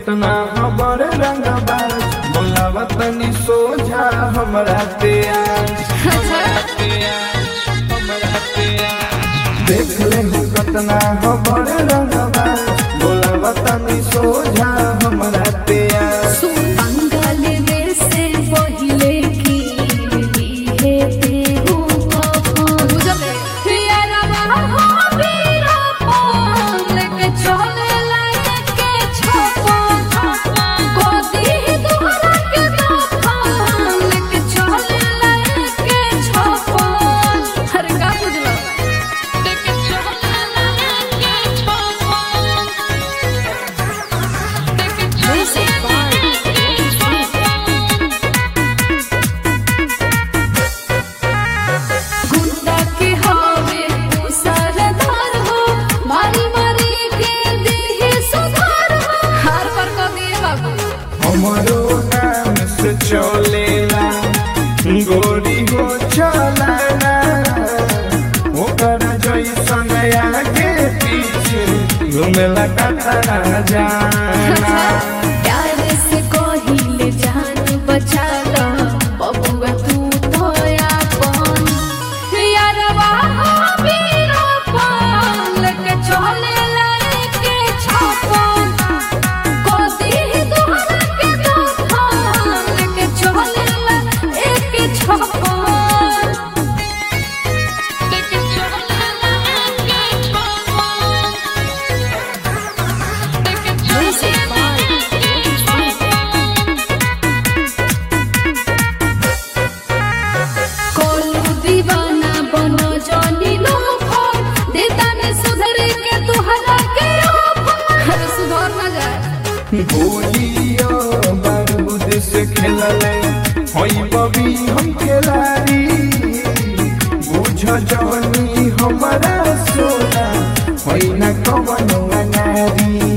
कतना खबर रंगबाज बोलावा तनी सोझा हमरा प्याज देख ले हूँ कतना खबर रंगबाज बोलावा तनी सोझा हमरा प्याज बंगाल में से पहिले की है तेरू कफन यारवा हो बीरा पान लेके चले लायके छपन गोदी दुहरा के दफन लेके चले लायके छपन अरे का बुझला लेके चले लायके छपन गुंडा के हवे सरदार हो मारी मारी के देहे सुधार हो हर पर को दिए बाबू हमारो नाम से चलेला गोरी हो चलाना ओकर जैसन आगे पीछे घूमेला कतना जाना प्यार से कहिले जान बचा लो बबुआ तू तो अपन यारवा हो बीरा पान लेके चले लायके छपन गोदी दुहरा के दफन लेके चले लायके छपन लेके चले लायके छपन लेके चले लायके छपन कोलू दीवाना बनो जानी लो फोन देता ने सुधर के तुहरा के हर सुधर न जाए गोलियो बारूद से खेलले होई बबी हम खेलारी बुझ जवनी हमारा सोना होई ना कवनो अनारी